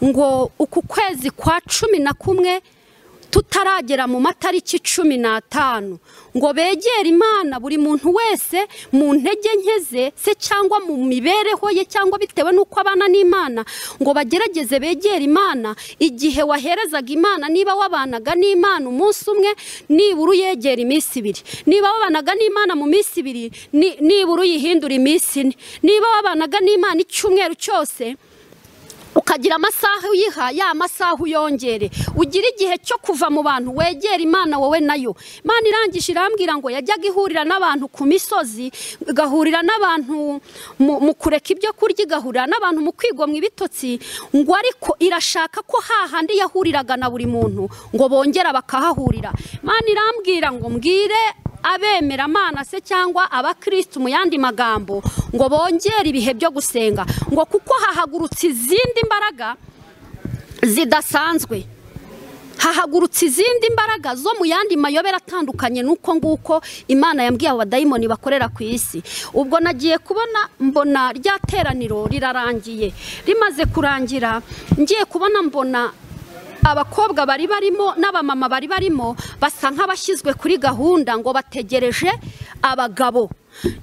ngo uku kwezi kwa cumi na kumwe tutaragera mu matariki cumi n'atanu ngo begere imana buri muntu wese mu ntege nke ze se cyangwa mu mibereho ye cyangwa bitewe n'uko abana n'imana ngo bagerageze begere imana igihe waherezaga imana niba wabanaga n'imana umunsi umwe nibura uyegera iminsi ibiri niba wabanaga n'imana mu minsi ibiri ni- nibura uyihindura iminsi ine niba wabanaga n'imana icyumweru cyose ukagira amasaha uyiha ya masaha uyongere ugira igihe cyo kuva mu bantu wegera imana wowe nayo imana irangije irambwira ngo yajyaga ihurira n'abantu ku misozi igahurira n'abantu mu- mu kureka ibyo kurya igahurira n'abantu mu kwigomwa ibitotsi ngo ariko irashaka ko hahandi yahuriraga na buri muntu ngo bongera bakahahurira imana irambwira ngo mbwire abemera amana se cyangwa abakirisitu mu yandi magambo ngo bongere ibihe byo gusenga ngo kuko hahagurutse izindi mbaraga zidasanzwe hahagurutse izindi mbaraga zo mu yandi mayobera atandukanye n'uko nguko imana yambwiye abo badayimoni bakorera ku isi ubwo nagiye kubona mbona rya teraniro rirarangiye rimaze kurangira ngiye kubona mbona abakobwa bari barimo n'abamama bari barimo basa nk'abashyizwe kuri gahunda ngo bategereje abagabo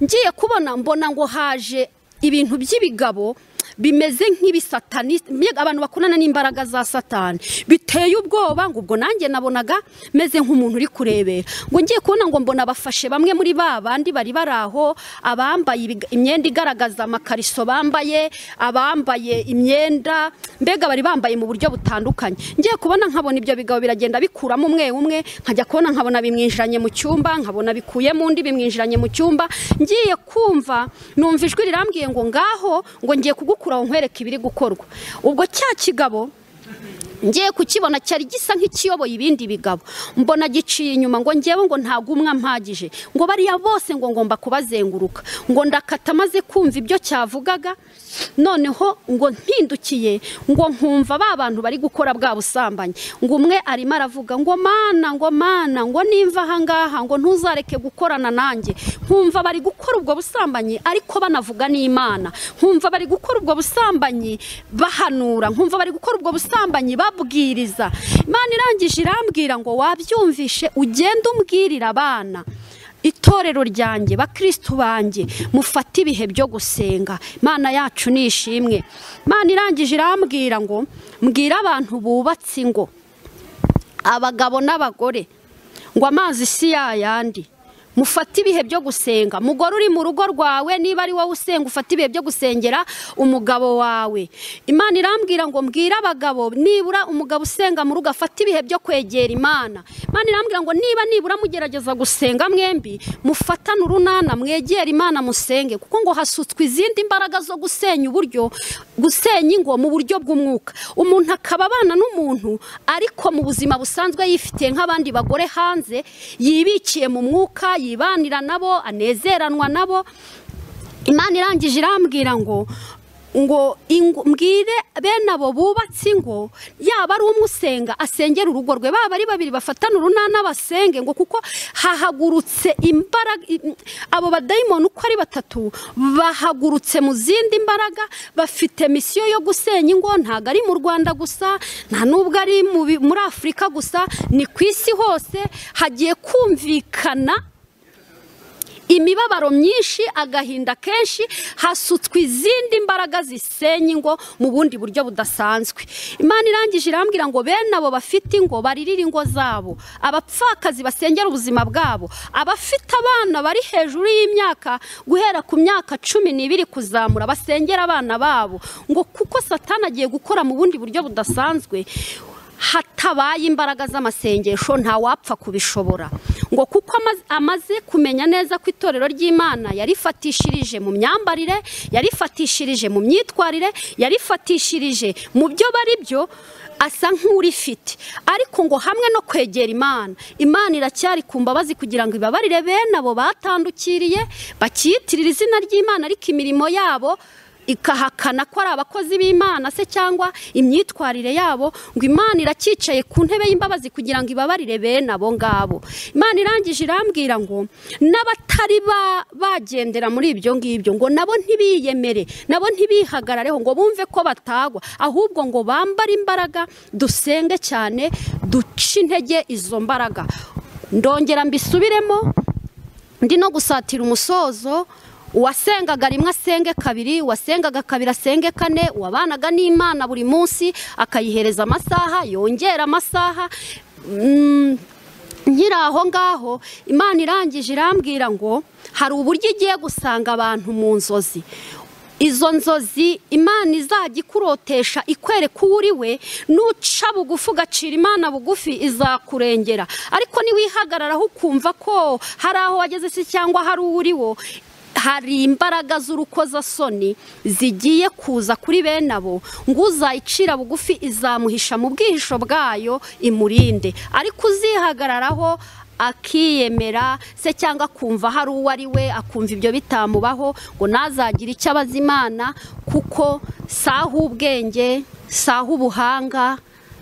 ngiye kubona mbona ngo haje ibintu by'ibigabo bimeze nk'ibisatani mbega abantu bakorana n'imbaraga za satani biteye ubwoba ngo ubwo nanjye nabonaga meze nk'umuntu uri kurebera ngo ngiye kubona ngo mbona bafashe bamwe muri ba bandi bari bari aho abambaye ibiga- imyenda igaragaza amakariso bambaye abambaye imyenda mbega bari bambaye mu buryo butandukanye ngiye kubona nkabona ibyo bigabo biragenda bikuramo umwe umwe nkajya kubona nkabona bimwinjiranye mu cyumba nkabona bikuye mu undi bimwinjiranye mu cyumba ngiye kumva numva ijwi rirambwiye ngo ngaho ngo ngiye kugukura aho nkwereke ibiri gukorwa ubwo cya kigabo ngiye kukibona cyari gisa nk'ikiyoboye ibindi bigabo mbona giciye inyuma ngo ngewe ngo ntabwo umwe ampagije ngo bariya bose ngo ngomba kubazenguruka ngo ndakata maze kumva ibyo cyavugaga noneho ngo mpindukiye ngo nkumva ba bantu bari gukora bwa busambanyi ngo umwe arimo aravuga ngo mana ngo mana ngo nimva ahangaha ngo ntuzareke gukorana nanjye nkumva bari gukora ubwo busambanyi ariko banavuga n'imana nkumva bari gukora ubwo busambanyi bahanura nkumva bari gukora ubwo busambanyi babwiriza imana irangije irambwira ngo wabyumvishe ugende umbwirira abana itorero ryanjye bakirisitu banjye mufate ibihe byo gusenga imana yacu ni ishimwe imana irangije irambwira ngo mbwira abantu bubatse ingo abagabo n'abagore ngo amazi si yayandi mufate ibihe byo gusenga mugore uri mu rugo rwawe niba ari wowe usenga ufate ibihe byo gusengera umugabo wawe imana irambwira ngo mbwire abagabo nibura umugabo usenga mu rugo afate ibihe byo kwegera imana imana irambwira ngo niba nibura mugerageza gusenga mwembi mufatane urunana mwegere imana musenge kuko ngo hasutswe izindi mbaraga zo gusenya uburyo gusenya ingo mu buryo bw'umwuka umuntu akaba abana n'umuntu ariko mu buzima busanzwe yifitiye nk'abandi bagore hanze yibikiye mu mwuka yibanira nabo anezeranwa nabo imana irangije irambwira ngo ngo ingo- mbwire bene abo bubatse ingo yaba ari umwe usenga asengera urugo rwe baba ari babiri bafatana urunana basenge ngo kuko hahagurutse imbaraga i- abo badayimoni uko ari batatu bahagurutse mu zindi mbaraga bafite misiyo yo gusenya ingo ntabwo ari mu rwanda gusa nta n'ubwo ari mu bi- muri afurika gusa ni ku isi hose hagiye kumvikana imibabaro myinshi agahinda kenshi hasutswe izindi mbaraga zisenya ingo mu bundi buryo budasanzwe imana irangije irambwira ngo bene abo bafite ingo baririre ingo zabo abapfakazi basengera ubuzima bwabo abafite abana bari hejuru y'imyaka guhera ku myaka cumi n'ibiri kuzamura basengera abana babo ngo kuko satana agiye gukora mu bundi buryo budasanzwe hatabaye imbaraga z'amasengesho ntawapfa kubishobora ngo kuko amaze- amaze kumenya neza ko itorero ry'imana yarifatishirije mu myambarire yarifatishirije mu myitwarire yarifatishirije mu byo bari byo asa nk'urifite ariko ngo hamwe no kwegera imana imana iracyari ku mbabazi kugira ngo ibabarire bene abo batandukiriye bakiyitirira izina ry'imana ariko imirimo yabo ikahakana ko ari abakozi b'imana se cyangwa imyitwarire yabo ngo imana iracyicaye ku ntebe y'imbabazi kugira ngo ibabarire bene abo ngabo imana irangije irambwira ngo n'abatari ba- bagendera muri ibyo ngibyo ngo nabo ntibiyemere nabo ntibihagarareho ngo bumve ko batagwa ahubwo ngo bambare imbaraga dusenge cyane duce intege izo mbaraga ndongera mbisubiremo ndi no gusatira umusozo uwasengaga rimwe asenge kabiri uwasengaga kabiri asenge kane uwabanaga n'imana buri munsi akayihereza amasaha yongera amasaha Mm, nkiri aho ngaho imana irangije irambwira ngo hari uburyo igiye gusanga abantu mu nzozi izo nzozi imana izajya ikurotesha ikwereka uwo uri we nuca bugufi ugacira imana bugufi izakurengera ariko niwihagararaho ukumva ko hari aho wageze se cyangwa hari uwo uri wo hari imbaraga z'urukozasoni zigiye kuza kuri bene abo ngo uzayicira bugufi izamuhisha mu bwihisho bwayo imurinde ariko uzihagararaho akiyemera se cyangwa akumva hari uwo ari we akumva ibyo bitamubaho ngo ntazagire icyo abaza imana kuko saha ubwenge saha ubuhanga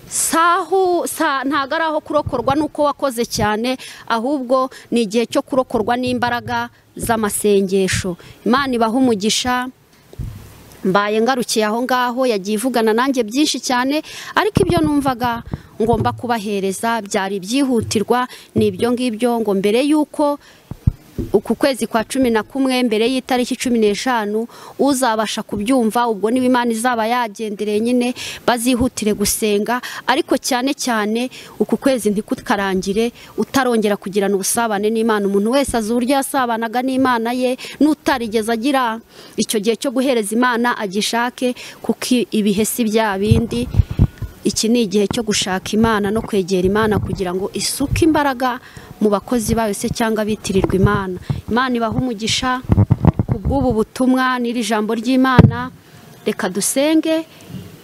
sahu sa ntago ari aho kurokorwa n'uko wakoze cyane ahubwo ni igihe cyo kurokorwa n'imbaraga z'amasengesho imana ibaha umugisha mbaye ngarukiye aho ngaho yagiye ivugana nanjye byinshi cyane ariko ibyo numvaga ngomba kubahereza byari ibyihutirwa ni ibyo ngibyo ngo mbere y'uko uku kwezi kwa cumi na kumwe mbere y'itariki cumi n'eshanu uzabasha kubyumva ubwo niba imana izaba yagendereye nyine bazihutire gusenga ariko cyane cyane uku kwezi ntikukarangire utarongera kugirana ubusabane n'imana umuntu wese azi uburyo yasabanaga n'imana ye n'utarigeze agira icyo gihe cyo guhereza imana agishake kuko ibihe si bya bindi iki ni igihe cyo gushaka imana no kwegera imana kugira ngo isuke imbaraga mu bakozi bayo se cyangwa bitirirwa imana imana ibaha umugisha ku bw'ubu butumwa n'iri jambo ry'imana reka dusenge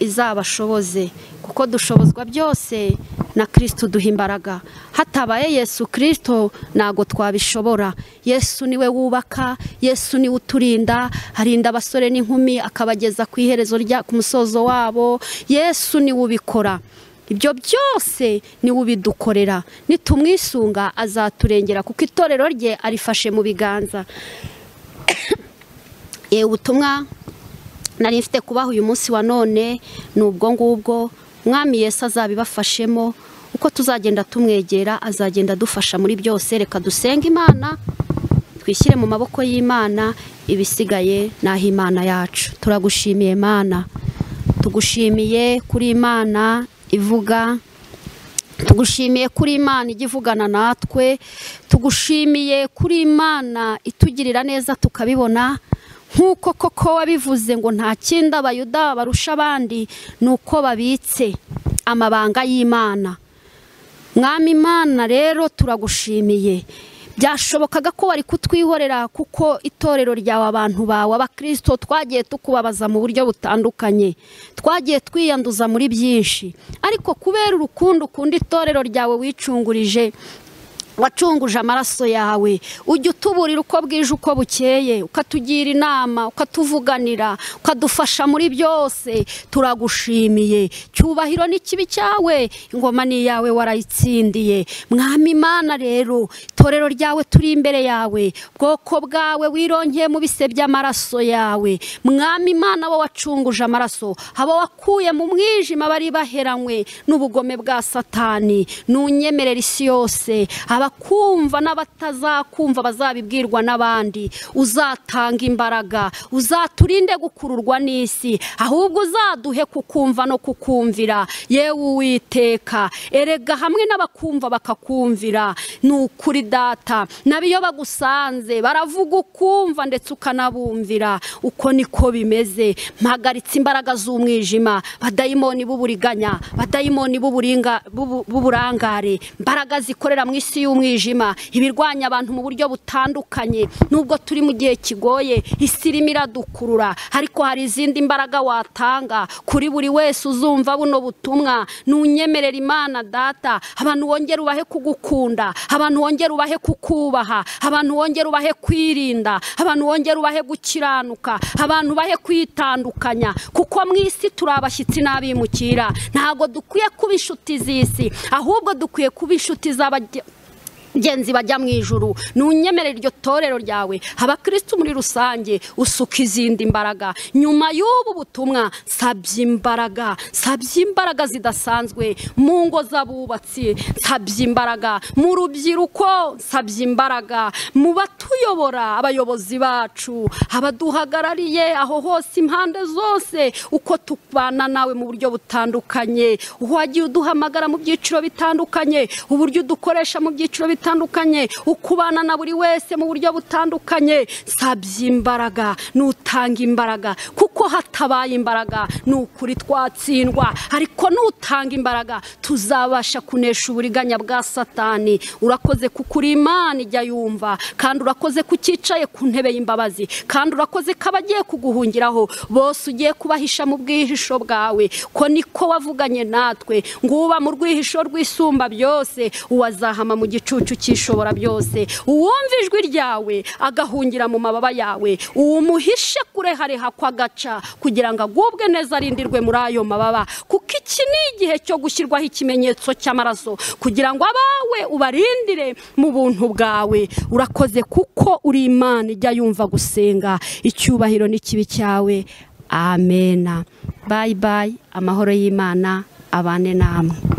izabashoboze kuko dushobozwa byose na kirisito duha imbaraga hatabaye yesu kirisito ntabwo twabishobora yesu niwe wubaka yesu niwe uturinda arinda abasore n'inkumi akabageza ku iherezo rya ku musozo wabo yesu niwe ubikora ibyo byose niwe ubidukorera nitumwisunga azaturengera kuko itorero rye arifashe mu biganza ubutumwa nari mfite kubaha uyu munsi wa none ni ubwo ngubwo mwami Yesu azabibafashemo uko tuzagenda tumwegera azagenda adufasha muri byose reka dusenge imana twishyire mu maboko y'imana ibisigaye ni ah'imana yacu turagushimiye imana tugushimiye kuri imana ivuga tugushimiye kuri imana ijya ivugana natwe tugushimiye kuri imana itugirira neza tukabibona nk'uko koko wabivuze ngo nta kindi abayuda barusha abandi ni uko babitse amabanga y'imana mwami imana rero turagushimiye byashobokaga ko wari kutwihorera kuko itorero ryawe abantu bawe abakirisito twagiye tukubabaza mu buryo butandukanye twagiye twiyanduza muri byinshi ariko kubera urukundo ukunda itorero ryawe wicungurije wacunguje amaraso yawe ujya utuburira uko bwije uko bukeye ukatugira inama ukatuvuganira ukadufasha muri byose turagushimiye cyubahiro ni kibi cyawe ingoma ni iyawe warayitsindiye mwami imana rero itorero ryawe turi imbere yawe bwoko bwawe wirongeye mu bise by'amaraso yawe mwami imana bo wacunguje amaraso abo wakuye mu mwijima bari baheranywe n'ubugome bwa satani n'unyemerera isi yose abakumva n'abatazakumva bazabibwirwa n'abandi uzatanga imbaraga uzaturinde gukururwa n'isi ahubwo uzaduhe kukumva no kukumvira yewe uwiteka erega hamwe n'abakumva bakakumvira ni ukuri data nabo iyo bagusanze baravuga ukumva ndetse ukanabumvira uko niko bimeze mpagaritse imbaraga z'umwijima badayimoni b'uburiganya badayimoni b'uburangare imbaraga zikorera mu isi y'umwijima ibirwanya abantu mu buryo butandukanye nubwo turi mu gihe kigoye isi irimo iradukurura ariko hari izindi mbaraga watanga kuri buri wese uzumva buno butumwa ntunyemerera imana data abantu wongera ubahe kugukunda abantu wongera ubahe kukubaha abantu wongera ubahe kwirinda abantu wongera ubahe gukiranuka abantu bahe kwitandukanya kuko mu isi turi abashyitsi n'abimukira ntabwo dukwiye kuba inshuti z'isi ahubwo dukwiye kuba inshuti z'abajya genzi bajya mu ijuru ntunyemerere iryo torero ryawe abakirisitu muri rusange usuka izindi mbaraga nyuma y'ubu butumwa nsabye imbaraga nsabye imbaraga zidasanzwe mu ngo z'abubatsi nsabye imbaraga mu rubyiruko nsabye imbaraga mu batuyobora abayobozi bacu abaduhagarariye aho hose impande zose uko tubana nawe mu buryo butandukanye wagiye uduhamagara mu byiciro bitandukanye uburyo udukoresha mu byiciro bitandukanye bitandukanye ukubana na buri wese mu buryo butandukanye nsabye imbaraga n'utanga imbaraga kuko hatabaye imbaraga ni ukuri twatsindwa ariko n'utanga imbaraga tuzabasha kunesha uburiganya bwa satani urakoze kuko uri imana ijya yumva kandi urakoze ko ucyicaye ku ntebe y'imbabazi kandi urakoze ko abagiye kuguhungiraho bose ugiye kubahisha mu bwihisho bwawe ko niko wavuganye natwe nguba mu rwihisho rw'isumba byose uwazahama mu gicucu cyishobora byose uwumva ijwi ryawe agahungira mu mababa yawe uwumuhishe kure hareha ko agaca kugira ngo agubwe neza arindirwe muri ayo mababa kuko iki ni igihe cyo gushyirwaho ikimenyetso cy'amaraso kugira ngo abawe ubarindire mu buntu bwawe urakoze kuko uri imana ijya yumva gusenga icyubahiro n'ikibi cyawe amena bayi bayi amahoro y'imana abane namwe